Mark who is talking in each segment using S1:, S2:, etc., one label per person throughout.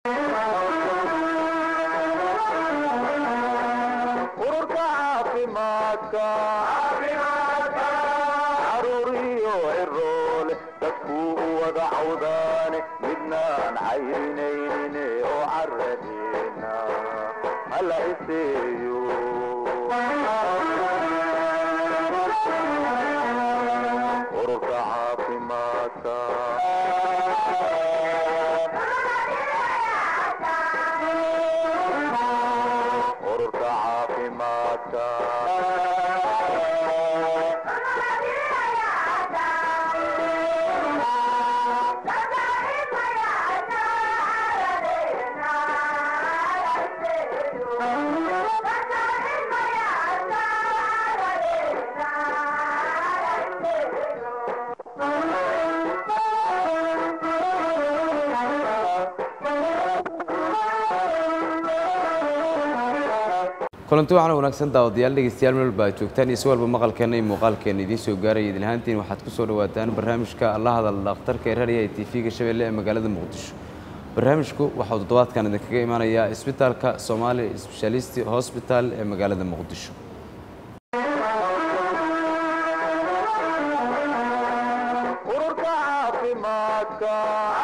S1: ururka caafimaadka caruuriyo ciroole dadkuu u wada cawdaane midnaan cayrinaynin oo caradeena hala iseeyo ururka caafimaadka ururka caafimaadka
S2: kulanti waxaana wanaagsan daawadayaal dhegeystayaal meel walba aad joogtaan iyo si walba maqalkeenna iyo muuqaalkeenna idiin soo gaaraya idin ahaantiin waxaad ku soo dhawaataan barnaamijka la hadal dhakhtarka ee raadiyaha ee tv-ga shabeelle ee magaalada muqdisho barnaamijku waxauu toddobaadkan idinkaga imanayaa isbitaalka soomaali sbeshalisti hosbital ee magaalada muqdisho
S1: ururka caafimaadka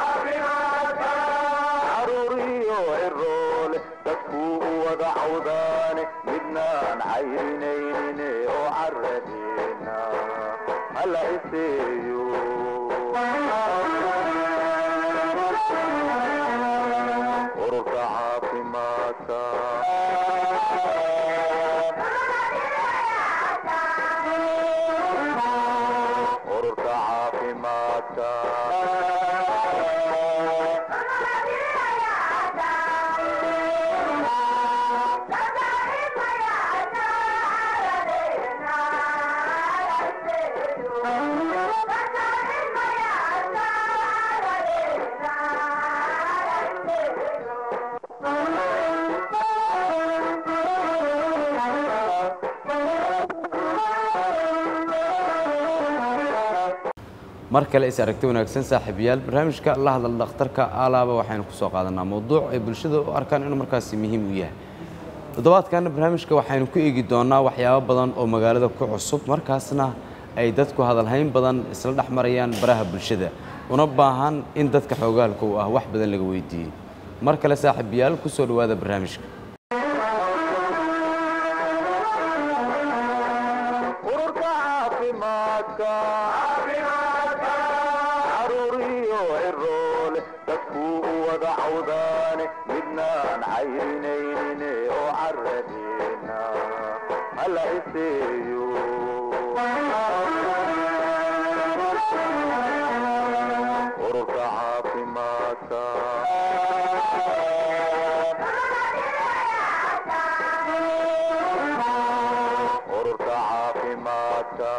S1: caruuriyo ciroole dadkuu u wada cawdaane midnaan cayrinaynin oo caradeena hala iseeyo ururka caafimaadka ururka caafimaadka
S2: mar kale is aragti wanaagsan saaxiibayaal barnaamijka la hadal dhakhtarka alaaba waxaynu ku soo qaadanaa mowduuc ay bulshada u arkaan inuu markaasi muhiim u yahay toddobaadkan barnaamijka waxaynu ku eegi doonaa waxyaabo badan oo magaalada ku cusub markaasna ay dadku hadalhayn badan isla dhex marayaan baraha bulshada una baahan in dadka xoogaalka u ah wax badan laga weydiiyey mar kale saaxiibayaal ku soo dhowaada barnaamijka
S1: ururka caafimaadka caruuriyo ciroole dadkuu u wada cawdaane midnaan cayrinaynin oo caradeena hala iseeyo ururka caafimaadka ururka caafimaadka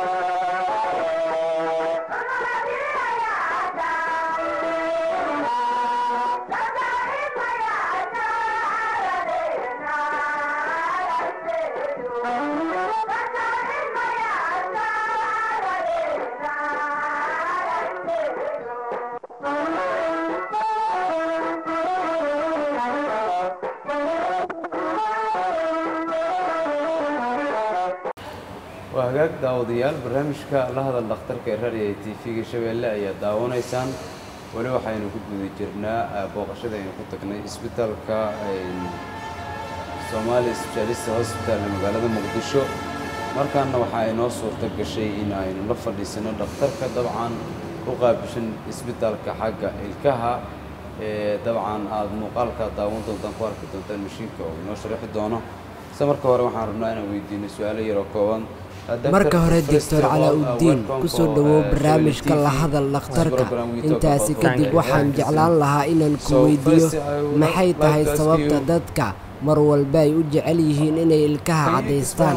S2: waa hagaag daawadayaal barnaamijka la hadal dhakhtarka ee raadiyaha ee tv-ga shabeelle ayaa daawanaysaan weli waxaynu ku guda jirnaa booqashada aynu ku tagnay isbitaalka soomaali sbeshaalist hosbital ee magaalada muqdisho markaana waxaa inoo suurto gashay in aynu la fadhiisano dhakhtarka dabcan u qaabishan isbitaalka xagga ilkaha ee dabcan aada muuqaalka daawan doontaan ku arki doontaan mashiinka oo inoo sharaxi doono se marka hore waxaan rabnaa inaan weydiino su-aalo yaroo kooban
S3: marka hore doctor calaa-uddiin kusoo dhowow barnaamijka la hadal dhakhtarka intaasi kadib waxaan jeclaan lahaa inaan ku weydiiyo maxay tahay sababta dadka mar walba ay u jecel yihiin inay ilkaha caddaystaan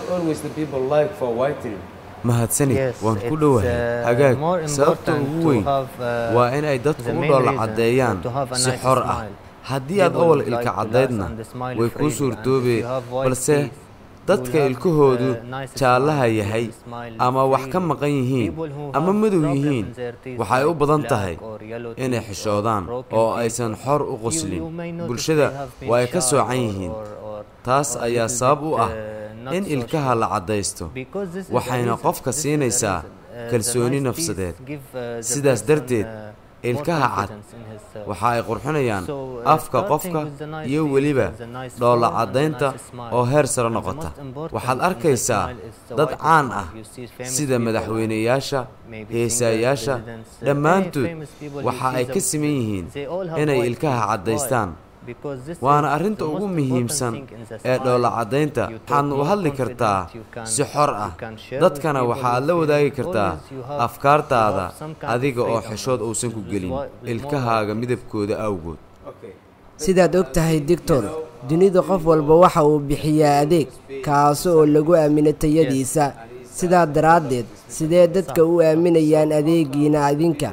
S2: mahadsanid waan ku dhowahay hagaag sababta ugu weyn waa in ay dadku u dhoola caddeeyaan si xor ah haddii aad awal ilka caddaydna way kuu suurtoobee balse dadka ilkahoodu jaallaha yahay ama wax ka maqan yihiin ama madow yihiin waxay u badan tahay inay xishoodaan oo aysan xor u qoslin bulshada waa ay ka soocan yihiin taas ayaa sabab u ah in ilkaha la caddaysto waxayna qofka siinaysaa kalsooni nafsadeed sidaas darteed ilkaha cad waxa ay qurxinayaan afka qofka iyo weliba dhoolla caddaynta oo heer sare noqota waxaad arkaysaa dad caan ah sida madaxweyneyaasha heesaayaasha dhammaantood waxa ay ka siman yihiin inay ilkaha caddaystaan waana arrinta ugu muhiimsan ee dhoolla caddaynta waxaadna u hadli kartaa si xor ah dadkana waxaad la wadaagi kartaa afkaartaada adiga oo xeshood uusan ku gelin ilkahaaga midabkooda awgood
S3: sidaad og tahay dictor dunida qof walba waxa uu bixiyaa adeeg kaasi oo lagu aamino tayadiisa sidaa daraaddeed sidee dadka u aaminayaan adeegiina adinka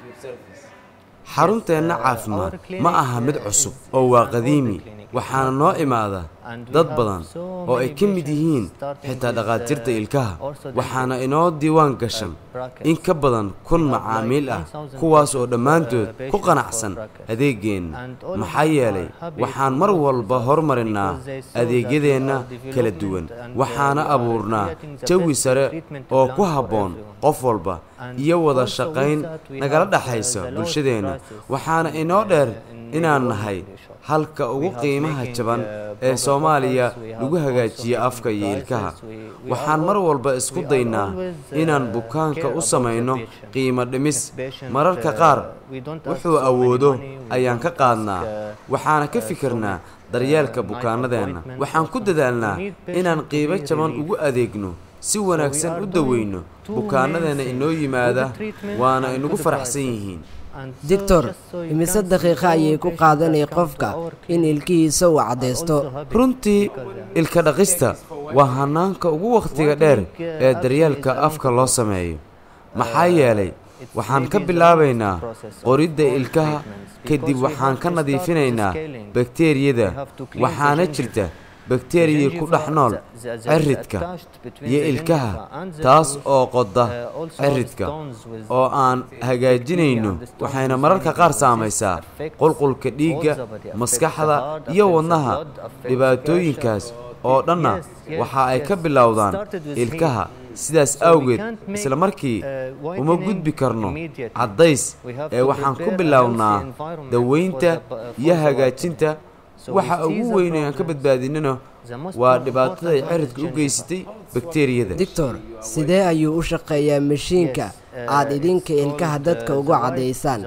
S2: xarunteenna caafimaad ma aha mid cusub oo waa qadiimi waxaana noo imaada dad badan oo ay ka mid yihiin xitaa dhakhaatiirta ilkaha waxaana inoo diiwaan gashan in ka badan kun macaamiil ah kuwaas oo dhammaantood ku qanacsan adeeggeenna maxaa yeelay waxaan mar walba hormarinnaa adeegyadeenna kala duwan waxaana abuurnaa jawi sare oo ku habboon qof walba iyo wada shaqayn nagala dhexaysa bulshadeenna waxaana inoo dheer inaan nahay halka ugu qiimaha jaban ee soomaaliya lagu hagaajiyo afka iyo ilkaha waxaan mar walba isku daynaa inaan bukaanka u samayno qiimo dhimis mararka qaar wuxuu awoodo ayaan ka qaadnaa waxaana ka fikirnaa daryeelka bukaanadeenna waxaan ku dadaalnaa inaan qiibo jaban ugu adeegno si wanaagsan u daweyno bukaanadeenna inoo yimaada waana inagu faraxsan yihiin
S3: dictor imise daqiiqa ayay ku qaadanay qofka in ilkihiisa uu caddaysto
S2: runtii ilka dhaqista waa hanaanka ugu wakhtiga dheer ee daryeelka afka loo sameeyo maxaa yeelay waxaan ka bilaabaynaa qoridda ilkaha kadib waxaan ka nadiifinaynaa bakteeriyada waxaana jirta bakteriya ku dhex nool ciridka iyo ilkaha taas oo qoda ciridka oo aan hagaajinayno waxayna mararka qaar saamaysaa qulqulka dhiigga maskaxda iyo wadnaha dhibaatooyinkaas oo dhanna waxa ay ka bilowdaan ilkaha sidaas awgeed isla markii uma gudbi karno caddays ee waxaan ku bilownaa daweynta iyo hagaajinta waxa ugu weyn ee aan ka badbaadinana waa dhibaatada ay ciridka u geysatay bakteriyada
S3: dictor sidee ayuu u shaqeeyaa mashiinka aad idinka ilkaha dadka ugu caddaysaan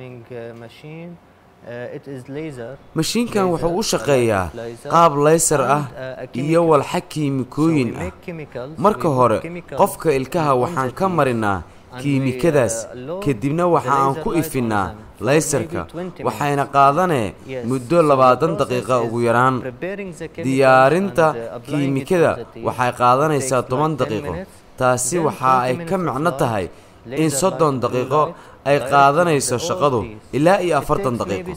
S2: mashiinkan wuxuu u shaqeeyaa qaab laysar ah iyo walxa kiimikooyin ah marka hore qofka ilkaha waxaan ka marinaa kiimikadaas kadibna waxa aan ku ifinnaa laysarka waxayna qaadanee muddo labaatan daqiiqa ugu yaraan diyaarinta kiimikada waxay qaadanaysaa toban daqiiqo taasi waxa ay ka micno tahay in soddon daqiiqo ay qaadanayso shaqadu ilaa iyo afartan daqiiqo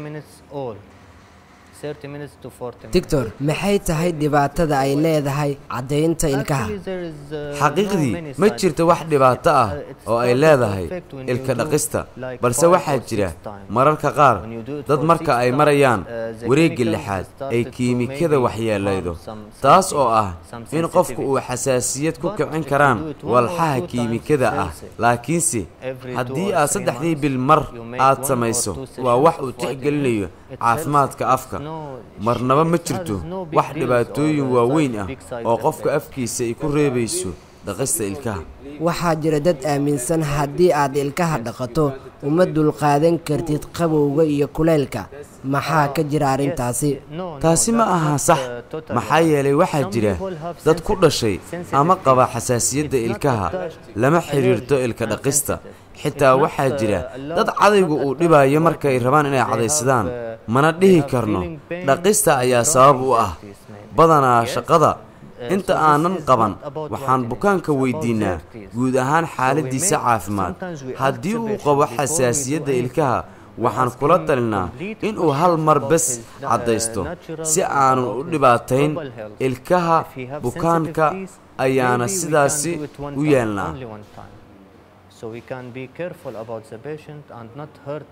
S3: dictor maxay tahay dhibaatada ay leedahay caddaynta ilkaha
S2: xaqiiqdii ma jirto wax dhibaato ah oo ay leedahay ilka dhaqista balse waxaa jira mararka qaar dad marka ay marayaan wareegga lixaad ay kiimikada waxyeelaydo taas oo ah in qofku uu xasaasiyad ku kicin karaan walxaha kiimikada ah laakiinse haddii aad saddexdii bil mar aad samayso waa wax uu tixgelinayo caafimaadka afka marnaba ma jirto wax dhibaatooyin waaweyn ah oo qofka afkiisa ay ku reebayso dhaqista ilkaha
S3: waxaa jira dad aaminsan haddii aad ilkaha dhaqato uma dulqaadan kartid qabowga iyo kuleylka maxaa ka jira arrintaasi
S2: taasi ma aha sax maxaa yeelay waxaa jira dad ku dhashay ama qaba xasaasiyadda ilkaha lama xidhiirto ilka dhaqista xitaa waxaa jira dad cadaygu uu dhibayo markay rabaan inay cadaysadaan mana dhihi karno dhaqista ayaa sabab u ah badanaa shaqada inta aanan qaban waxaan bukaanka weydiinnaa guud ahaan xaaladdiisa caafimaad haddii uu qabo xasaasiyadda ilkaha waxaan kula talinaa inuu hal mar bes caddaysto si aanan u dhibaatayn ilkaha bukaanka ayaana sidaasi u yeelnaa
S4: So we can be careful about the patient and not hurt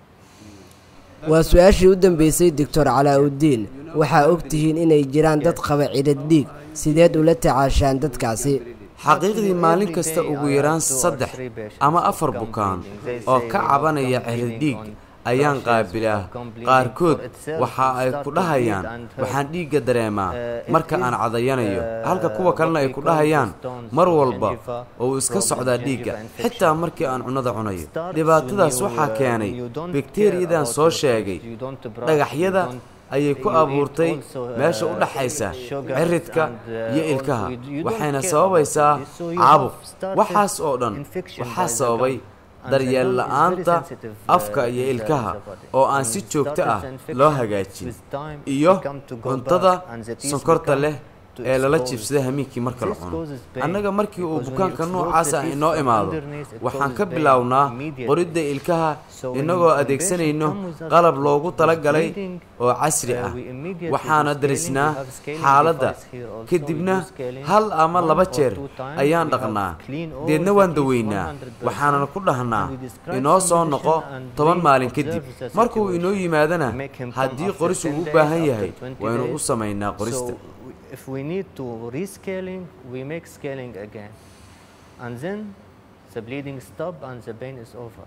S3: waa su-aashii u dambeysay doctor calaa-uddiin waxaa og tihiin inay jiraan dad qaba cidhid dhiig sideed ula tacaashaan dadkaasi
S2: xaqiiqdii maalin kasta ugu yaraan saddex ama afar bukaan oo ka cabanaya celidhiig ayaan qaabilaa qaarkood waxa ay ku dhahayaan waxaan dhiigga dareemaa marka aan cadayanayo halka kuwa kalena ay ku dhahayaan mar walba oo uu iska socdaa dhiigga xitaa markii aan cunnada cunayo dhibaatadaas waxaa keenay bakteriyadan soo sheegay dhagaxyada ayay ku abuurtay meesha u dhaxaysa ciridka iyo ilkaha waxayna sababaysaa caabuq waxaas oo dhan waxaa sababay daryeel la'aanta afka iyo ilkaha oo aan si joogto ah loo hagaajin iyo cuntada sonkorta leh ee lala jibsada hamiinkii marka la cuno annaga markii uu bukaanka noocaasa inoo imaado waxaan ka bilownaa qoridda ilkaha innagoo adeegsanayno qalab loogu talagalay oo casri ah waxaana darisnaa xaaladda kadibna hal ama laba jeer ayaan dhaqnaa deedna waan daweynaa waxaanana ku dhahnaa inoo soo noqo toban maalin kadib markuu inoo yimaadana haddii qoris uu u baahan yahay waynu u samaynaa qorista
S4: if we need to rescaling, we make scaling again. And then the bleeding stop and the pain is over.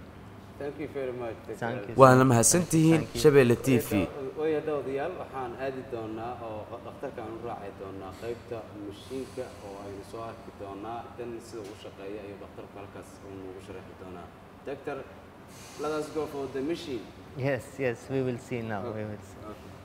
S4: Thank you.
S2: waana mahadsantihiin shabeelle t v
S5: waya dawadayaal waxaan aadi doonaa oo dhakhtarka aan u raaci doonaa qaybta mashiinka oo aynu soo arki doonaa dan sida uu shaqeeya ayuu dhakhtarku halkaas uu noogu sharaxi doonaa doctor let us go for the machine
S4: Yes, yes, we will see now. We will see.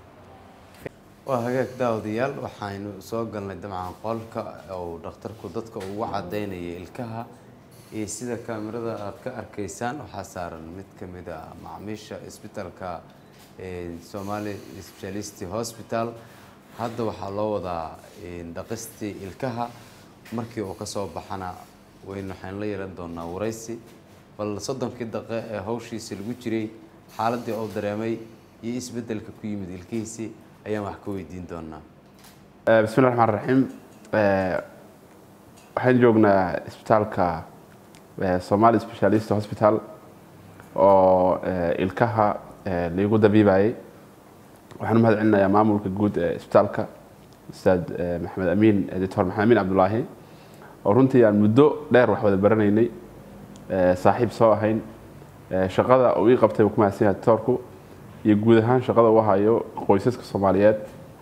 S2: waa hagaag daawadayaal waxaynu soo galnay dabcan qolka oo dhakhtarku dadka ugu cadaynaya ilkaha iyo sida kaamirada aad ka arkaysaan waxaa saaran mid ka mid a macmiisha isbitaalka somali specialist hospital hadda waxaa loo wadaa dhaqistii ilkaha markii uu ka soo baxana waynu waxaynu la yeelan doonaa waraysi bal soddonkii daqe ee hawshiisi lagu jiray xaaladii uu dareemay iyo isbeddelka ku yimid ilkihiisii ayaan wax ka weydiin doonaa
S6: bismi llahi raxmaan raxiim waxaan joognaa isbitaalka somali specialist hospital oo ilkaha laigu dabiibayay waxaan u mahad celinayaa maamulka guud ee isbitaalka ustaad maxamed amiin doctor maxamed amiin cabdulaahi oo runtii aan muddo dheer wax wada baranaynay saaxiib soo ahayn shaqada uu ii qabtay uu ku mahadsan yahay doctorku iyo guud ahaan shaqada uu hayo qoysaska soomaaliyeed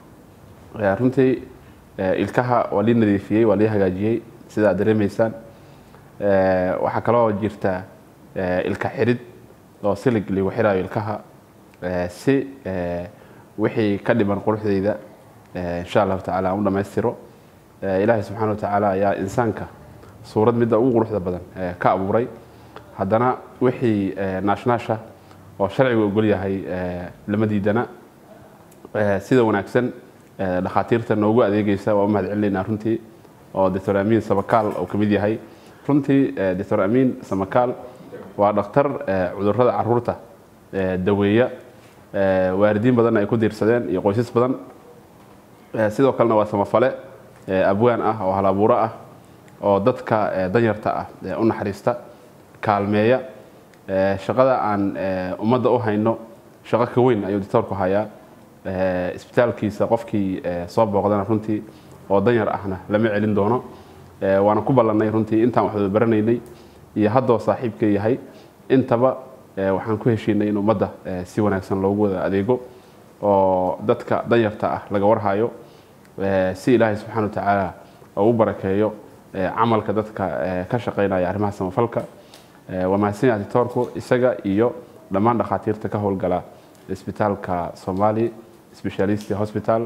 S6: runtii ilkaha waa lii nadiifiyey waa lii hagaajiyey sida aad dareemaysaan waxaa kaloo jirta ilka xirid oo silig ligu xiraayo ilkaha si wixii ka dhiman quruxdeyda insha allahu tacala aan u dhammaystiro ilaahay subxaana wa tacaala ayaa insaanka suurad midda ugu quruxda badan ka abuuray haddana wixii naashnaasha oo sharcigu ogol yahay lama diidana sida wanaagsan dhakhaatiirta noogu adeegeysa waa u mahad celinaynaa runtii oo doctor amiin samakaal uu ka mid yahay runtii doctor amiin samakaal waa dhakhtar cudurrada caruurta daweeya waalidiin badanna ay ku diirsadeen iyo qoysas badan sidoo kalena waa samafale abwaan ah oo halabuuro ah oo dadka danyarta ah u naxariista kaalmeeya shaqada aan ummadda u hayno shaqo ka weyn ayuu doctoorku hayaa isbitaalkiisa qofkii soo booqdana runtii oo danyar ahna lama celin doono waana ku ballannay runtii intaan wax wada baranaynay iyo haddoo saaxiibka yahay intaba waxaan ku heshiinay in ummadda si wanaagsan loogu wada adeego oo dadka danyarta ah laga warhayo si ilaahay subxaana wa tacaala ugu barakeeyo camalka dadka ka shaqaynaya arrimaha samafalka waa mahadsan yahay doctoorku isaga iyo dhammaan dhakhaatiirta ka howlgala isbitaalka somali specialist hospital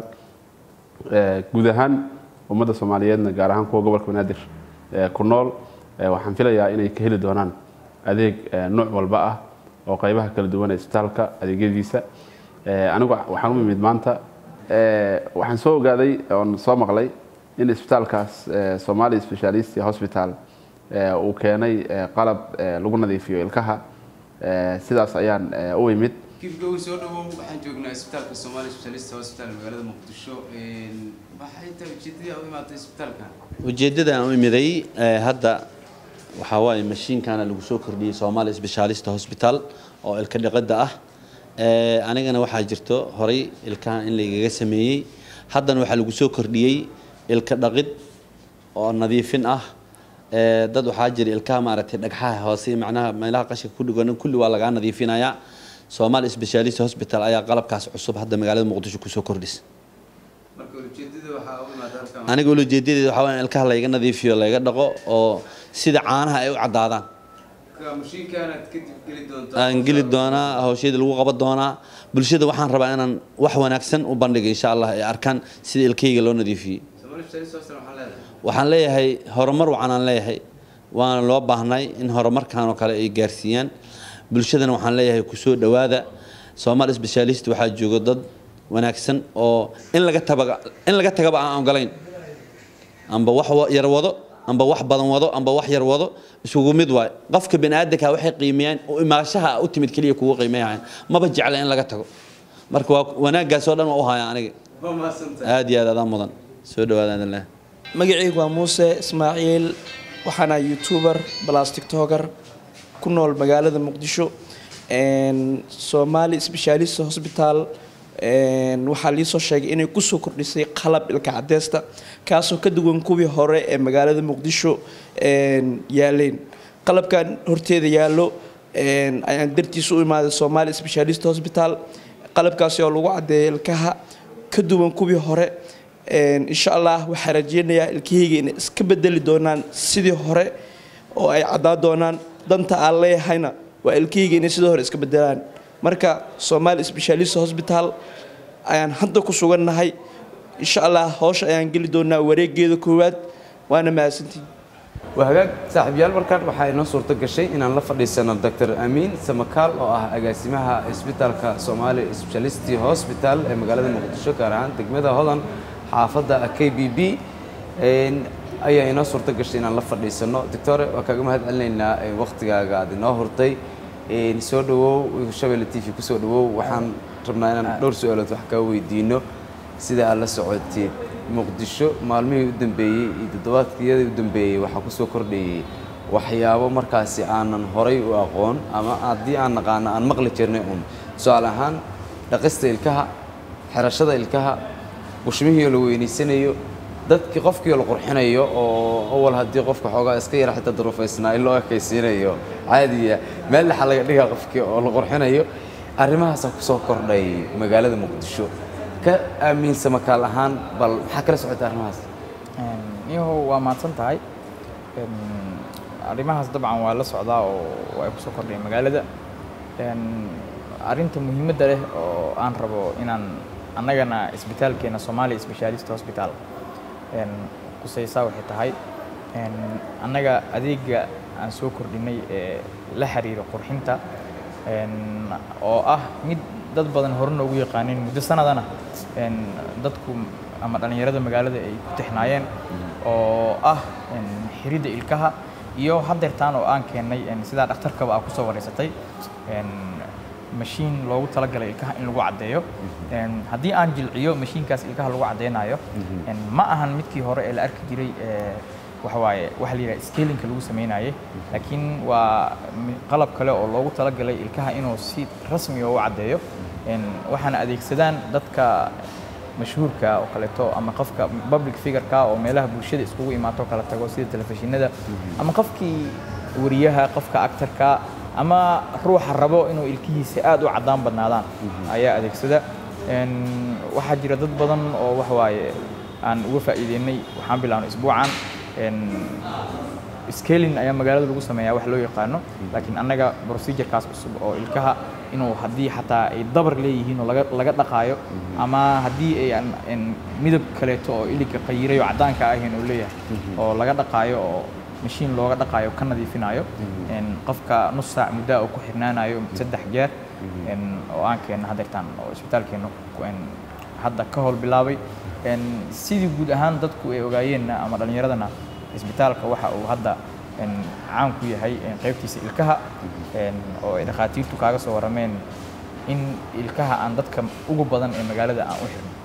S6: guud ahaan ummadda soomaaliyeedna gaar ahaan kuwa gobolka banaadir ku nool waxaan filayaa inay ka heli doonaan adeeg nooc walba ah oo qaybaha kala duwan ee isbitaalka adeegyadiisa anigu waxaan u imid maanta waxaan soo ogaaday oon soo maqlay in isbitaalkaas somali specialist hospital uu keenay qalab lagu nadiifiyo ilkaha Eh, sidaas ayaan eh, u imid
S2: kibgowi soo dhawow waxaan joognaa isbitaalka Somali Specialist Hospital magaalada Muqdisho een waxay tahay ujeedadii aad u imaatay isbitaalkan
S7: ujeeddada aan u imiday eh, hadda waxaa waaye mashiinkana lagu soo kordhiyey Somali Specialist Hospital oo ilka dhiqida ah Eh, anigana waxaa jirto horay ilkaha in laygaga sameeyey haddana waxaa lagu soo kordhiyey ilka dhaqid oo nadiifin ah Eh, dad waxaa jira ilkaha maaragtay dhagxaha hoose iyo macnaha meelaha qashinka ku dhigan kulli waa lagaa nadiifinayaa Somali Specialist Hospital ayaa qalabkaas cusub hadda magaalada Muqdisho kusoo kordhisay
S2: marka ujeedada waxaa u imaatay halkan
S7: aniga ujeedadeeda waxaa waaye in ilkaha layga nadiifiyo layga dhaqo oo sida caanaha ay u caddaadaan
S2: ka mashiinkaanaad kadib geli doontaa
S7: aan geli doonaa hawsheeda lagu qaban doonaa bulshada waxaan rabaa inaan wax wanaagsan u bandhigo insha allah ay arkaan sida ilkayga loo nadiifiyey
S2: Somali Specialist Hospital waxaa leedahay
S7: waxaan leeyahay horumar wacan aan leeyahay waana loo baahnay in horumarkan oo kale ay gaarsiiyaan bulshadana waxaan leeyahay kusoo dhowaada Somali Specialist waxaa jooga dad wanaagsan oo in laga tabaga in laga tagaba aan ogolayn amba wax wa- yar wado amba wax badan wado amba wax yar wado isugu mid waay qofka bani'aadanka waxay qiimeeyaan u imaashaha u timid kaliya kugu qiimeeyaan maba jecla in laga tago marka waa wanaaggaas oo dhan waa u haya aniga
S2: waa mahadsantahay
S7: aad iyo aad adaa mudan soo dhawaada adan leh
S8: magacaygu waa muuse ismaaciil waxaana youtuber plus tiktoker ku nool magaalada muqdisho Een, somali specialist hospital een, waxaa liisoo sheegay inay kusoo kordhisay qalab ilka cadeesta kaasoo ka duwan kuwii hore ee magaalada muqdisho een, yaaleen qalabkan horteeda yaallo een, ayaan dartiisa u imaaday somali specialist hospital qalabkaasi oo lagu cadeeya ilkaha ka duwan kuwii hore Een, insha allah waxaa rajeynayaa ilkahayga inay iska bedeli doonaan sidii hore oo ay caddaan doonaan danta aan leeyahayna waa ilkahayga inay sidii hore iska bedelaan marka somali specialist hospital ayaan hadda ku sugannahay insha allah hawsha ayaan geli doonaa wareegeeda koowaad waana mahadsantihin
S2: waa hagaag saaxiibayaal markaan waxaa inoo suurto gashay inaan la fadhiisano dr amiin samakaal oo ah agaasimaha isbitaalka Somali Specialist Hospital ee magaalada Muqdisho gaar ahaan degmada Hodan xaafadda k b b een ayaa inoo suurto gashay inaan la fadhiisano doctor waa kaaga mahad celinaynaa ee waqtigaaga aad inoo hurtay een soo dhawow Shabelle TV ku soo dhawow waxaan rabnaa inaan dhowr su'aalood wax kaa weydiino sida aad la socotay muqdisho maalmihii u dambeeyey iyo toddobaadkiyadii u dambeeyey waxaa ku soo kordhayey waxyaabo markaasi aanan horay u aqoon ama haddii aan naqaano aan maqli jirnay un tusaale ahaan dhaqista ilkaha xirashada ilkaha bushmihii oo la weynaysanayo dadkii qofkii oo la qurxinayo oo awal haddii qofka xoogaa iska yara xitaa duruufaysnaa in loo ekaysiinayo caadiya meel dhexa laga dhigaa qofkii oo la qurxinayo arrimahaasaa ku soo kordhay magaalada muqdisho ka aaminsa makaal ahaan bal maxaa kala socota arrimahaas
S9: niyahow waa mahadsan tahay Een, arrimahaas dabcan waa la socdaa oo ay kusoo kordhaya magaalada Een, arrinta muhiimadda leh oo aan rabo inaan annagana isbitaalkeena Somali Specialist Hospital een, kusaysaa waxay tahay een, annaga adeega aan soo kordhinay ee la xiriira qurxinta een, oo ah mid dad badan hore noogu yaqaaneen muddo sanadana een, dadku ama dhallinyarada magaalada ay ku tixnaayeen oo ah een, xiridda ilkaha iyo haddeertaan oo aan keennay een, sidaa dhakhtarkaba aa kusoo wareysatay een, mashiin loogu talagalay ilkaha in lagu caddeeyo Een, haddii aan jilciyo mashiinkaas ilkaha lagu caddeynayo een, ma ahan midkii hore ee la arki jiray ee, waxa waaye waxa la yidhaha scalinka lagu sameynayay laakiin waa mi- qalab kale oo loogu talagalay ilkaha inuu si rasmi ah u caddeeyo Een, waxaana adeegsadaan dadka mashhuurka oo kaleeto ama qofka public figureka oo meelaha bulshada iskugu imaato kala tago sida telefishinada ama qofkii wariyaha qofka actorka ama ruuxa rabo inuu ilkihiisa aad u caddaan badnaadaan ayaa adeegsada Een, waxaa jira dad badan oo wax waaye aan uga faa'iideynay waxaan bilaabnay isbuucan Een, scaling ayaa magaalada lagu sameeyaa wax loo yaqaano laakiin annaga procedurekaas cusub oo ilkaha inuu haddii xataa ay dabar leeyihiin oo laga laga dhaqaayo ama haddii ay aan aan midab kaleeto oo iliga qayiray oo caddaanka ahayn oo leeyahay oo laga dhaqaayo oo mashiin looga dhaqaayo ka nadiifinayo Een, qofka nus saac muddaa oo ku xirnaanayo saddex jeer Een, oo aan keenno haddeertaan oo isbitaalkeenna ku- een, hadda ka howl bilaabay Een, sidii guud ahaan dadku ay ogaayeenna ama dhallinyaradana isbitaalka waxa uu hadda een, caan ku yahay een, qaybtiisa ilkaha een, oo ay dhakhaatiirtu kaaga soo warrameen in ilkaha aan dadka ugu badan ee magaalada aan u xirno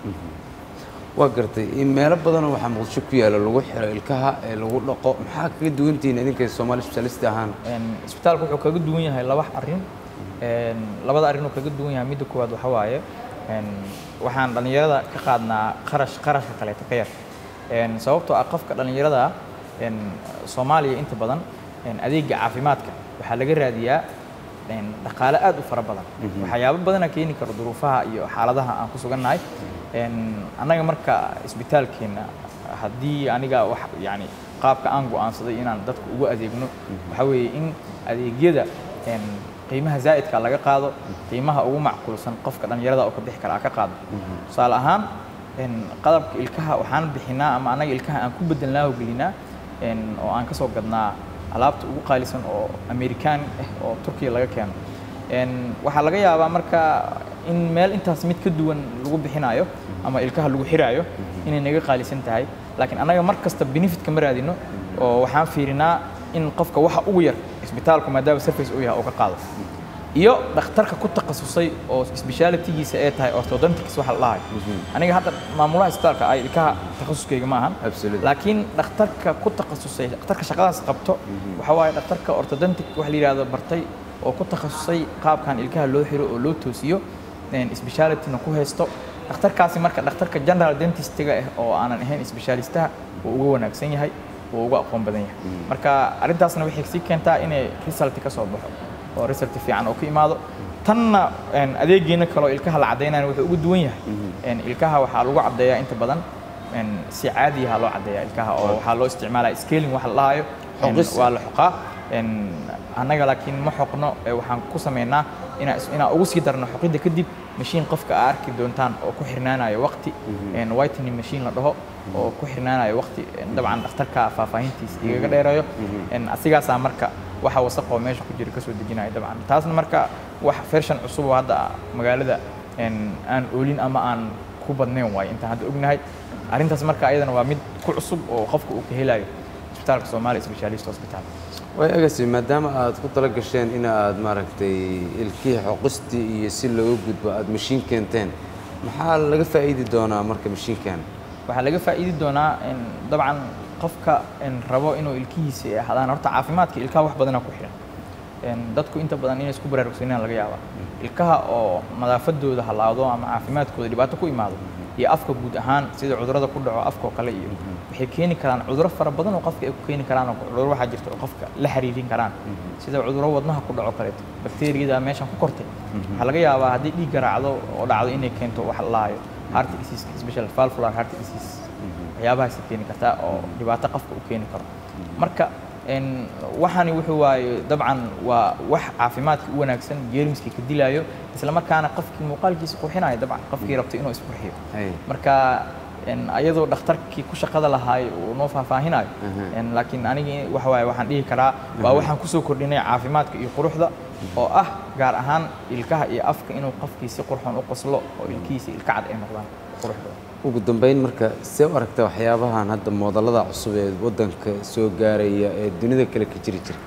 S2: waa gartay in meelo badanoo waxaa muqdisho ku yaala lagu xiro ilkaha ee lagu dhaqo maxaa kaga duwantihiin idinka soomaali specialist ahaan
S9: Een, isbitaalku wuxuu kaga duwan yahay laba arrin Een, labada arrin uu kaga duwan yahay midda koowaad waxa waaye een, waxaan dhallinyarada ka qaadnaa qarash qarashka kaleeto ka yar Een, sababtoo ah qofka dhallinyarada ah een, soomaaliya inta badan een, adeega caafimaadka waxaa laga raadiyaa een, dhaqaale aad u fara badan waxyaabo badana keeni karo duruufaha iyo xaaladaha aan ku sugannahay Een, annaga marka isbitaalkeena haddii aniga wax yani qaabka aan go'aansaday inaan dadka ugu adeegno waxa weeye in adeegyada een, qiimaha zaa'idka laga qaado qiimaha ugu macquulsan qofka dhallinyarada oo ka bixi kara ka qaado tusaale ahaan een, qalabka ilkaha waxaan bixinaa ama annaga ilkaha aan ku bedelnaa oo gelinaa een, oo aan ka soo gadnaa alaabta ugu qaalisan oo amerikaan ah oo turkiya laga keeno Een, waxaa laga yaabaa marka in meel intaas mid ka duwan lagu bixinayo ama ilkaha lagu xiraayo inay naga qaalisan tahay laakiin annaga mar kasta benefitka ma raadino oo waxaan fiirinaa in qofka waxa ugu yar isbitaalku maadaama surface uu yahay oo ka qaado iyo dhakhtarka ku takhasusay oo specialitygiisa ay tahay orthodontics waxa la dhahayo aniga hadda maamulaha isbitaalka ay ilkaha takhasuskayga ma ahan
S2: Absolutely.
S9: laakiin dhakhtarka ku takhasusay dhakhtarka shaqadaas qabto waxa waaye dhakhtarka orthodontic wax la yidhaahdo bartay oo ku takhasusay qaabkan ilkaha loo xiro oo loo toosiyo een, specialityna ku haysto dhakhtarkaasi marka dhakhtarka general dentistiga ah oo aanan ahayn specialistaha uu uga wanaagsan yahay uu uga aqoon badan yahay marka arrintaasna waxay sii keentaa inay result ka soo baxo oo result fiican oo ku imaado tanna een, adeegeena kaloo ilkaha la caddaynayo wuxuu ugu duwan yahay een, ilkaha waxaa lagu caddeeyaa inta badan een, si caadi ah loo caddeeyaa ilkaha oo waxaa loo isticmaalaa scaling wax la dhahayo een,
S2: Xoqis.
S9: waa la xoqaa een, annaga laakiin ma xoqno ee waxaan ku sameynaa inaa is- inaan ugu sii darno xoqidda kadib mashiin qofka aa arki doontaan oo ku xirnaanayo waqti een, whitening machine la dhaho oo ku xirnaanayo waqti een, dabcan dhakhtarka faahfaahintiisa igaga dheerayo een, asigaasaa marka waxa wasaqoo meesha ku jira kasoo dejinayo dabcan taasna marka wax version cusub oo hadda magaalada een, aan oolin ama aan ku badnayn waayo intaan hadda ognahay arrintaas marka ayadana waa mid ku cusub oo qofka uu ka helayo isbitaalka Soomaali Specialist Hospital
S2: way agasi maadaama aad ku tala gasheen in aad maaragtay ilkihii xoqistii iyo si looga gudbo aad mashiin keenteen maxaa laga faa'iidi doonaa marka mashiinkan
S9: waxaa laga faa'iidi doonaa in dabcan qofka in rabo inuu ilkihiisa ay ahaadaan horta caafimaadka ilkaha wax badanaa ku xiran Een, dadku inta badan inay isku baraarugsanayaan laga yaabaa ilkaha oo nadaafadooda halaado ama caafimaadkooda dhibaato ku imaado iyo afka guud ahaan sida cudurrada ku dhaco afka oo kale iyo waxay keeni karaan cudurro fara badan oo qofka ay ku keeni karaan oo cudurro waxaa jirta oo qofka la xiriirin karaan sida cudurro wadnaha ku dhaco kaleeto bakteeriyada meeshan ku kortay waxaa laga yaabaa haddii dhiig garaacdo oo dhacdo inay keento wax la lahayo heart disease special valvular heart disease waxyaabahaasay keeni kartaa oo dhibaato qofka u keeni karo marka een, waxani wuxuu waaye dabcan waa wax caafimaadka u wanaagsan jeermiskii ka dilaayo isla markaana qofkii muuqaalkiisa qurxinayo dabcan qofkii rabto inuu isqurxiyo
S2: Hay.
S9: marka een, ayadoo dhakhtarkii ku shaqada lahaay uu noo faahfaahinayo een, laakiin anigii waxa waaye waxaan dhihi karaa waa waxaan kusoo kordhinay caafimaadka iyo quruxda oo ah gaar ahaan ilkaha iyo afka inuu qofkii si qurxoon u qoslo oo ilkihiisa ilka cad ay noqdaan quruxdooda
S2: ugu dambeyn marka see u aragta waxyaabahan hadda moodallada cusub ee waddanka soo gaaraya ee dunida kale ka jiri jira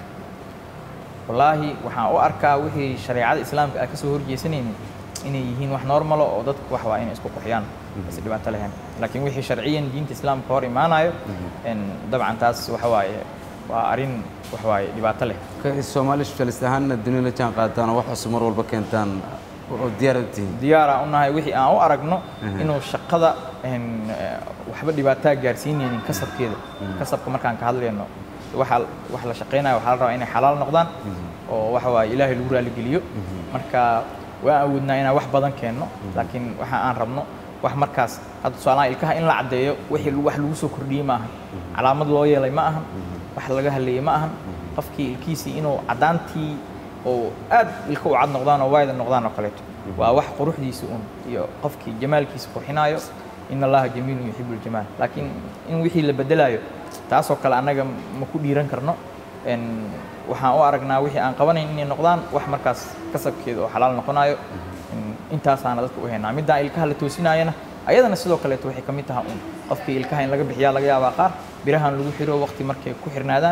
S9: wallaahi waxaan u arkaa wixii shareecada islaamka aan kasoo horjeesanaynin inay yihiin wax normalo oo dadku wax waa inay isku qurxiyaan is dhibaato lahayn laakiin wixii sharciyan diinta islaamka hor imaanayo in dabcan taas waxa waaye waa arrin wax waaye dhibaato leh
S2: ka soomaali specialist ahaanna dunida la jaan qaadataan oo wax cusub mar walba keentaan oo diyaar u tihiin
S9: diyaara u nahay wixii aan u aragno inuu shaqada een, eh, waxba dhibaataa gaarsiinaynin kasabkeeda kasabka markaan ka hadlayno waxa wax la shaqaynayo waxaa la rabaa inay xalaal noqdaan oo waxa waaye ilaahay lagu raaligeliyo marka waan awoodnaa inaan wax badan keenno laakiin waxa aan rabno wax markaas hadda tusaalaha ilkaha in la caddeeyo wixii lagu- wax lagu soo kordhiyey ma ahan calaamad loo yeelay ma ahan wax laga hadleeyey ma ahan qofkii ilkiisii inuu caddaantii oo aad ilka u cad noqdaan oo waayda noqdaan oo kaleeto waa wax quruxdiisa un iyo qofkii jamaalkiisa qurxinaayo in allaha jamiilun yuxibu ljamaal laakiin in wixii la bedelayo taasoo kale annaga ma ku dhiiran karno En waxaan u aragnaa wixii aan qabanayn inay noqdaan wax markaas kasabkeeda oo xalaal noqonayo En intaasaana dadka u haynaa middaan ilkaha la toosinaayana ayadana sidoo kaleeto waxay ka mid tahay un qofkii ilkaha in laga bixiyaa laga yaabaa qaar birahan lagu xiro waqti markay ku xirnaadaan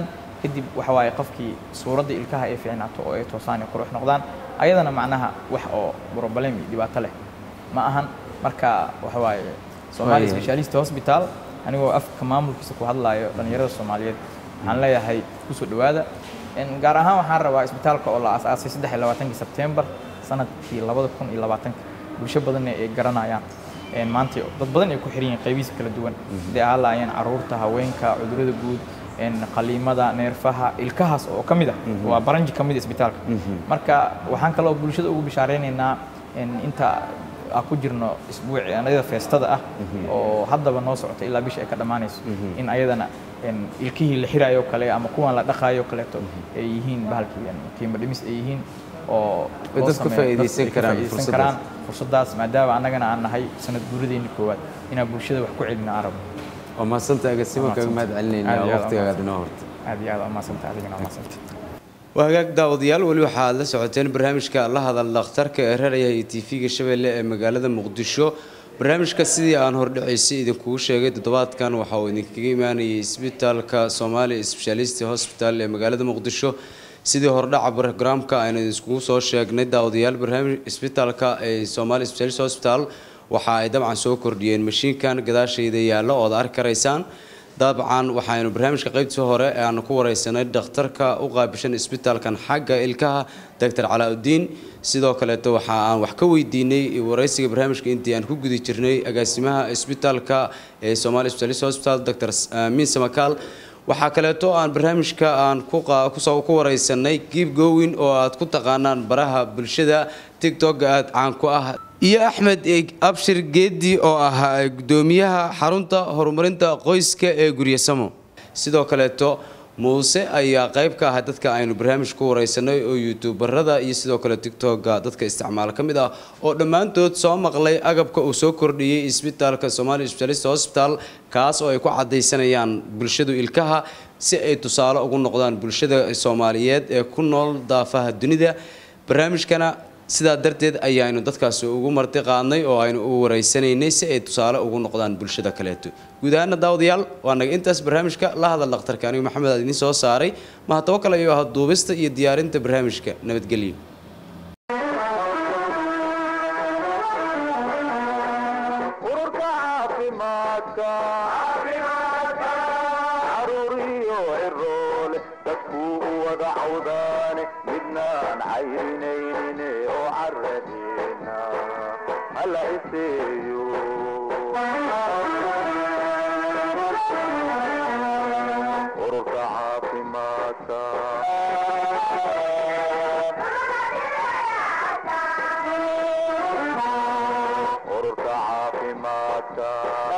S9: kadib waxa waaye qofkii suuradda ilkaha ay fiicnaato oo ay toosaan ay qurux noqdaan ayadana macnaha wax oo problem iyo dhibaato leh ma ahan marka waxa waaye Somali
S2: Waayahay.
S9: Specialist Hospital anigoo afka maamulkiisa ku hadlayo dhalinyarada Soomaaliyeed waxaan leeyahay kusoo dhawaada En gaar ahaan waxaan rabaa isbitaalka oo la aasaasay 23 September sanadkii 2020 bulsho badan ay garanayaan En maanta dad badan ay ku xiran yihiin qaybihiisa kala duwan hadday ahaan lahaayeen caruurta haweenka cudurrada guud en qaliimada neerfaha ilkahaas oo ka mid ah waa baranji ka mid ah isbitaalka marka waxaan kaloo bulshada ugu bishaareynayna en inta aan ku jirno isbuuci anada feestada ah oo haddaba noo socota ilaa bisha ay ka dhammaanayso in ayadana en ilkihii la xiraayo oo kale ama kuwan la dhaqaayo oo kaleeto ay yihiin bahalkii en qiimo dhimis ay yihiin oo
S2: Ay
S9: loo
S2: dadka
S9: sameeyo-
S2: faa'iidaysan
S9: dadka
S2: karaan
S9: faa'iidaysan
S2: fursaddaas.
S9: karaan fursadaas maadaama annagana aan nahay sanad guuradeeni koowaad inaan bulshada wax ku celino aan rabno
S2: waa mahadsanta agaasimo
S9: Waa
S2: kaga
S9: mahadsantahay.
S2: mahad celinaynaa
S9: Aad iyo aad
S2: waqtigaaga
S9: waa
S2: dhinoo horta
S9: aad iyo aad waa mahadsantahay adigana waa mahadsantahay
S2: waa hagaag daawadayaal weli waxaad la socoteen barnaamijka la hadal dhakhtarka ee raraya iyo tv-ga shabeelle ee magaalada muqdisho barnaamijka sidii aan hordhacaysay idinkugu sheegay toddobaadkan waxa uu idinkaga imaanayay isbitaalka Somali Specialist Hospital ee magaalada muqdisho sidii hordhaca barnaamijka aynu idinkugu soo sheegnay daawadayaal barnaamij isbitaalka ee Somali Specialist Hospital waxa ay dabcan soo kordhiyeen mashiinkan gadaashayda yaalla oo aad arki karaysaan dabcan waxaynu barnaamijka qaybtii hore ee aanu ku wareysanay dhakhtarka u qaabishan isbitaalkan xagga ilkaha doctor calaauddiin sidoo kaleeto waxa aan wax ka weydiinay wareysiga barnaamijka intii aan ku guda jirnay agaasimaha isbitaalka ee Somali Specialist Hospital Dr. Amin Samakaal waxaa kaleeto aan barnaamijka aan ku qaa- kusoo ku wareysanay Keep Going oo aad ku taqaanaan baraha bulshada TikTok aad caan ku ah iyo Axmed Eeg- Abshir Geedi oo ah gudoomiyaha xarunta horumarinta qoyska ee Guryasamo sidoo kaleeto muuse ayaa qayb ka ah dadka aynu barnaamij ku wareysanay oo youtuberada iyo sidoo kale tiktoka dadka isticmaala ka mid ah oo dhammaantood soo maqlay agabka uu soo kordhiyey isbitaalka Somali Specialist Hospital kaas oo ay ku cadaysanayaan bulshadu ilkaha si ay tusaale ugu noqdaan bulshada Soomaaliyeed ee ku nool daafaha dunida barnaamijkana sidaa darteed ayaanu dadkaasi ugu marti qaadnay oo aynu u wareysanaynay si ay tusaale ugu noqdaan bulshada kaleeto guud ahaana daawadayaal waa naga intaas barnaamijka la hadal dhakhtarka anigu maxamed aad idiin soo saaray mahadabo kale ayuu ahaa duubista iyo diyaarinta barnaamijka nabadgelyo
S1: ururka caafimaadka caruuriyo ciroole dadkuu u wada cawdaane midnaan cayrinaynin oo caradeena hala iseeyo ururka caafimaadka ururka caafimaadka